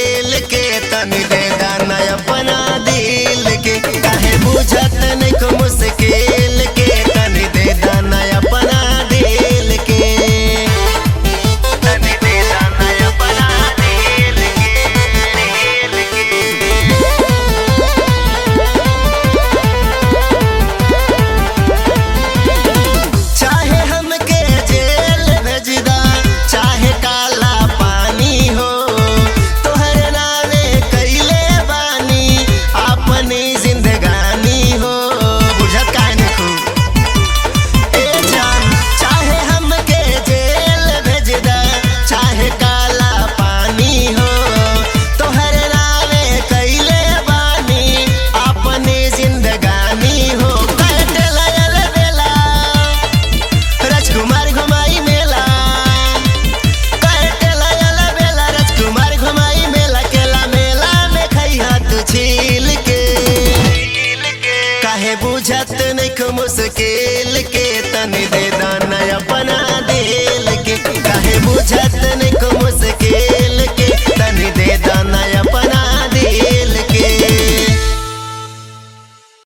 मुश्किल के तनी दे दाना अपना दिल के काहे बुझत नहीं को मुश्किल के तनी दे दाना अपना दिल के तनी दे दाना अपना दिल के दिल के चाहे हमके जेल भेजदा चाहे काला पानी हो तोहरे नावे कैले बानी अपनी जिंदगानी हो बुझत काहे नहीं खूब ए जान चाहे हमके जेल भेजदा चाहे काला पानी हो तोहरे नावे कैले बानी अपनी जिंदगानी हो कटला रे बेला राजकुमार घुमाई मेला कटला रे बेला राजकुमार घुमाई मेला केला मेला में खैहा तू छील के काहे बुझत नहीं को मुश्किल के तनी दे दाना अपना दिल के काहे बुझत नहीं